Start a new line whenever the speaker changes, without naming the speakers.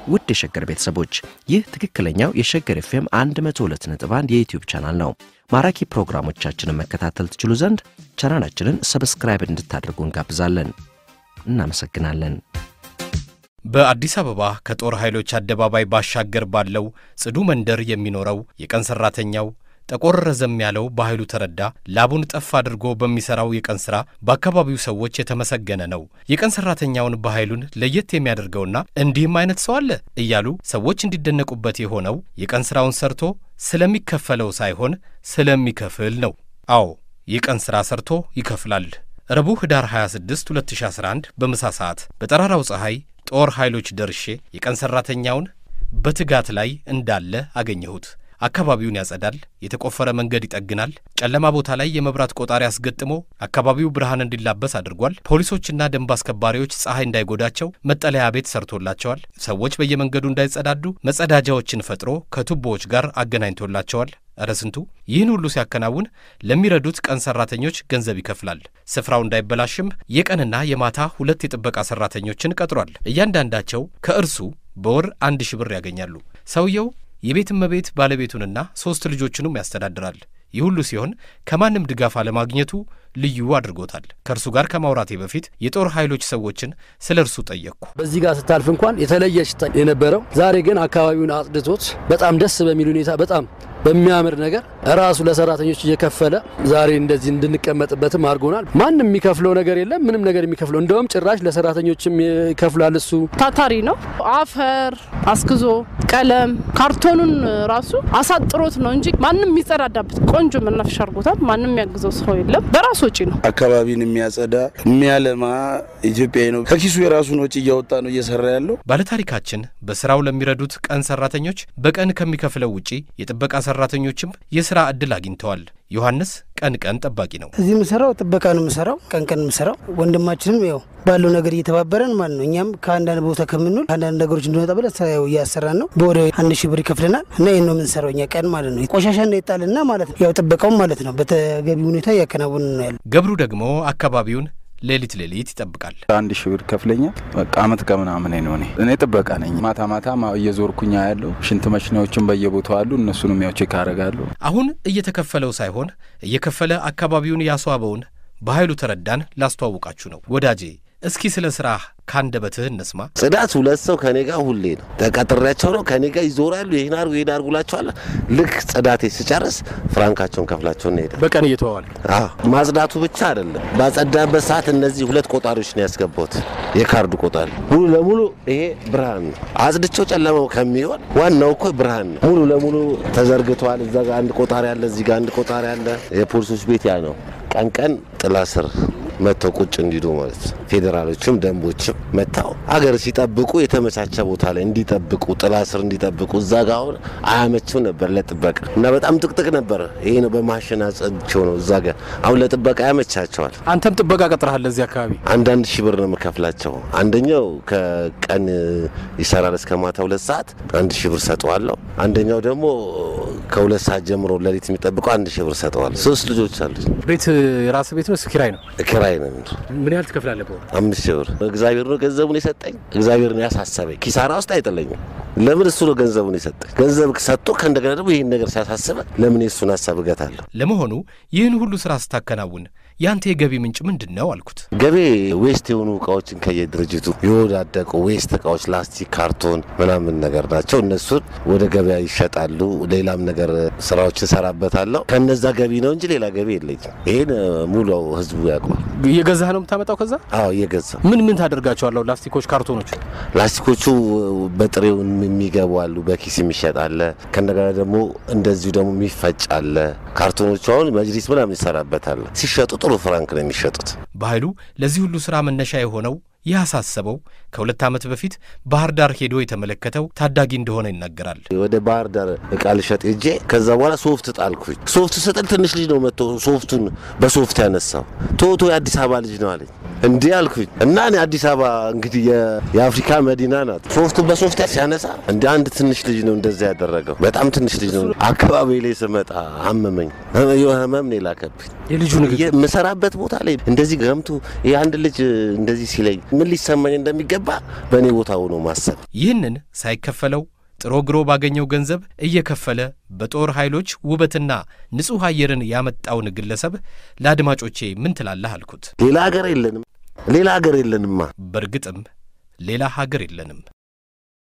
ውድ የሸገር ቤተሰቦች ይህ ትክክለኛው የሸገር ኤፍኤም 102.1 የዩትዩብ ቻናል ነው። ማራኪ ፕሮግራሞቻችንን መከታተል ትችሉ ዘንድ ቻናላችንን ሰብስክራይብ እንድታደርጉ እንጋብዛለን። እናመሰግናለን።
በአዲስ አበባ ከጦር ኃይሎች አደባባይ ባሻገር ባለው ጽዱ መንደር የሚኖረው የቀን ሠራተኛው ጠቆር ረዘም ያለው በኃይሉ ተረዳ ላቡን ጠፍ አድርጎ በሚሠራው የቀን ሥራ በአካባቢው ሰዎች የተመሰገነ ነው። የቀን ሠራተኛውን በኃይሉን ለየት የሚያደርገውና እንዲህም አይነት ሰው አለ እያሉ ሰዎች እንዲደነቁበት የሆነው የቀን ሥራውን ሰርቶ ስለሚከፈለው ሳይሆን ስለሚከፍል ነው። አዎ የቀን ሥራ ሰርቶ ይከፍላል። ረቡዕ ኅዳር 26 2011 በምሳ ሰዓት በጠራራው ፀሐይ ጦር ኃይሎች ደርሼ የቀን ሠራተኛውን በትጋት ላይ እንዳለ አገኘሁት። አካባቢውን ያጸዳል፣ የተቆፈረ መንገድ ይጠግናል፣ ጨለማ ቦታ ላይ የመብራት ቆጣሪ አስገጥሞ አካባቢው ብርሃን እንዲላበስ አድርጓል። ፖሊሶችና ደንብ አስከባሪዎች ፀሐይ እንዳይጎዳቸው መጠለያ ቤት ሰርቶላቸዋል። ሰዎች በየመንገዱ እንዳይጸዳዱ መጸዳጃዎችን ፈጥሮ ከቱቦዎች ጋር አገናኝቶላቸዋል። እረ ስንቱ! ይህን ሁሉ ሲያከናውን ለሚረዱት ቀን ሰራተኞች ገንዘብ ይከፍላል። ስፍራው እንዳይበላሽም የቀንና የማታ ሁለት የጥበቃ ሰራተኞችን ቀጥሯል። እያንዳንዳቸው ከእርሱ በወር አንድ ሺህ ብር ያገኛሉ። ሰውየው የቤት እመቤት ባለቤቱንና ሦስት ልጆቹንም ያስተዳድራል። ይህ ሁሉ ሲሆን ከማንም ድጋፍ አለማግኘቱ ልዩ አድርጎታል። ከእርሱ ጋር ከማውራቴ በፊት የጦር ኃይሎች ሰዎችን ስለ እርሱ ጠየቅኩ።
በዚህ ጋር ስታልፍ እንኳን የተለየ ሽታ የነበረው ዛሬ ግን አካባቢውን አጽድቶት በጣም ደስ በሚል ሁኔታ በጣም በሚያምር ነገር ራሱ ለሰራተኞች እየከፈለ ዛሬ እንደዚህ እንድንቀመጥበትም አድርጎናል። ማንም የሚከፍለው ነገር የለም፣ ምንም ነገር የሚከፍለው እንደውም ጭራሽ ለሰራተኞችም ይከፍላል። እሱ
ታታሪ ነው። አፈር አስግዞ ቀለም ካርቶኑን ራሱ አሳጥሮት ነው እንጂ ማንም የሚጸዳዳበት ቆንጆ መናፈሻ አድርጎታል። ማንም የሚያግዘው ሰው የለም። በራሱ ወጪ ነው።
አካባቢን የሚያጸዳ የሚያለማ ኢትዮጵያዊ ነው። ከኪሱ የራሱን ወጪ እያወጣ ነው እየሰራ ያለው።
ባለታሪካችን በስራው ለሚረዱት ቀን ሰራተኞች በቀን ከሚከፍለው ውጪ የጥበቃ ሰራተኞችም የሥራ ዕድል አግኝተዋል። ዮሐንስ ቀን ቀን ጠባቂ ነው።
እዚህ የምሰራው ጥበቃ ነው የምሰራው፣ ቀን ቀን የምሰራው። ወንድማችንም ያው ባለው ነገር እየተባበረን ማለት ነው። እኛም ከአንዳንድ ቦታ ከምንውል አንዳንድ ነገሮች እንድንወጣ ብለን ስራው እያሰራን ነው። በወደ አንድ ሺህ ብር ይከፍለናል እና ይህን ነው የምንሰራው እኛ ቀን ማለት ነው። ቆሻሻ እንዳይጣልና ማለት ነው። ያው ጥበቃውም ማለት ነው በተገቢ ሁኔታ እያከናወን ነው ያለ።
ገብሩ ደግሞ አካባቢውን ሌሊት ሌሊት ይጠብቃል።
አንድ ሺህ ብር ከፍለኛል። በቃ አመት ከምናምን ነው። እኔ እኔ ጥበቃ ነኝ። ማታ ማታ እየዞርኩኛ ያለው ሽንት መሽናዎችን በየቦታው አሉ። እነሱንም ያው ቼክ አደርጋለሁ።
አሁን እየተከፈለው ሳይሆን እየከፈለ አካባቢውን ያስዋበውን በኃይሉ ተረዳን ላስተዋውቃችሁ ነው። ወዳጄ እስኪ ስለ ስራህ ካንደበትህ እንስማ።
ጽዳት ሁለት ሰው ከኔ ጋር ሁሌ ነው ተቀጥሬያቸው ነው ከኔ ጋር ይዞራሉ። ይህን አርጉ ይህን አርጉ ላቸዋለሁ። ልክ ጽዳቴ ስጨርስ ፍራንካቸውን ከፍላቸው እንሄዳለን።
በቀን እየተዋዋል
ማጽዳቱ ብቻ አይደለም። ባጸዳበት ሰዓት እነዚህ ሁለት ቆጣሪዎች ነው ያስገባሁት። የካርዱ ቆጣሪ ሙሉ ለሙሉ ይሄ ብርሃን ነው። አጽድቸው ጨለማው ከሚሆን ዋናው እኮ ብርሃን ነው። ሙሉ ለሙሉ ተዘርግተዋል። እዛ ጋር አንድ ቆጣሪ አለ፣ እዚህ ጋር አንድ ቆጣሪ አለ። የፖሊሶች ቤት ያ ነው። ቀን ቀን ጥላ ስር መጥተው ቁጭ እንዲሉ ማለት ነው። ፌዴራሎችም ደንቦችም መጥተው አገር ሲጠብቁ የተመቻቸ ቦታ ላይ እንዲጠብቁ ጥላ ስር እንዲጠብቁ። እዛ ጋ አሁን አያመችም ነበር ለጥበቃ እና በጣም ጥቅጥቅ ነበር። ይሄ ነው በማሽን አጸድቸው ነው እዛ ጋ አሁን ለጥበቃ ያመቻቸዋል።
አንተም ጥበቃ ቀጥረሃል እዚህ አካባቢ?
አንዳንድ ሺህ ብር ነው የምከፍላቸው። አንደኛው ከቀን ይሰራል እስከ ማታ ሁለት ሰዓት አንድ ሺህ ብር ሰጠዋለሁ። አንደኛው ደግሞ ከሁለት ሰዓት ጀምሮ ሌሊት የሚጠብቀው አንድ ሺህ ብር ሰጠዋለሁ። ሶስት ልጆች አሉ።
ቤት የራስ ቤት ነው ኪራይ ነው?
ኪራይ ነው።
ምን ያህል ትከፍላለህ በወር?
አምስት ሺህ ብር። እግዚአብሔር ነው ገንዘቡን የሰጠኝ። እግዚአብሔር ነው ያሳሰበኝ። ኪሳራ ውስጥ አይጥለኝም። ለምን እሱ ነው ገንዘቡን የሰጠኝ። ገንዘብ ሰጥቶ ከእንደገና ደግሞ ይህን ነገር ሲያሳስበ ለምን የእሱን ሀሳብ እገታለሁ?
ለመሆኑ ይህን ሁሉ ስራ ስታከናውን ያንተ የገቢ ምንጭ ምንድን ነው አልኩት።
ገቤ ዌስት የሆኑ እቃዎችን ከየድርጅቱ የወዳደቁ ዌስት እቃዎች፣ ላስቲክ፣ ካርቶን ምናምን ነገር ናቸው። እነሱን ወደ ገበያ ይሸጣሉ። ሌላም ነገር ስራዎች እሰራበታለሁ። ከነዛ ገቢ ነው እንጂ ሌላ ገቢ የለኝም። ይህን ሙሉ ህዝቡ ያውቋል።
እየገዛህ ነው የምታመጣው? ከዛ
አዎ እየገዛ
ምን ምን ታደርጋቸዋለሁ? ላስቲኮች፣ ካርቶኖች
ላስቲኮቹ በጥሬው የሚገቡ አሉ፣ በኪስ የሚሸጥ አለ። ከእንደገና ደግሞ እንደዚሁ ደግሞ የሚፈጭ አለ። ካርቶኖቹ አሁን መጅሊስ ምናምን ይሰራበታል። ሲሸጡ ጥሩ ፍራንክ ነው የሚሸጡት።
በኃይሉ ለዚህ ሁሉ ሥራ መነሻ የሆነው ያሳሰበው ከሁለት ዓመት በፊት ባህር ዳር ሄዶ የተመለከተው ታዳጊ እንደሆነ ይናገራል።
ወደ ባህር ዳር እቃ ልሸጥ ሄጄ ከዛ በኋላ ሶፍት ጣልኩኝ። ሶፍት ስጥል ትንሽ ልጅ ነው መጥቶ ሶፍቱን በሶፍት ያነሳው። ቶቶ የአዲስ አበባ ልጅ ነው አለኝ። እንዲህ አልኩኝ እና እኔ አዲስ አበባ እንግዲህ የ- የአፍሪካ መዲና ናት። ሶፍቱ በሶፍት ሲያነሳ እንደ አንድ ትንሽ ልጅ ነው እንደዛ ያደረገው። በጣም ትንሽ ልጅ ነው። አካባቢ ላይ ስመጣ አመመኝ። ህመም ነው የላከብኝ።
የልጁ ንግግር
የምሰራበት ቦታ ላይ እንደዚህ ገምቱ ይህ አንድ ልጅ እንደዚህ ሲለኝ ምን ሊሰማኝ እንደሚገባ በእኔ ቦታ ሆኖ ማሰብ
ይህንን ሳይከፈለው ጥሮ ግሮ ባገኘው ገንዘብ እየከፈለ በጦር ኃይሎች ውበትና ንጹሕ አየርን ያመጣውን ግለሰብ ለአድማጮቼ ምን ትላለህ አልኩት።
ሌላ ሀገር የለንም፣ ሌላ ሀገር የለንማ።
በእርግጥም ሌላ ሀገር የለንም።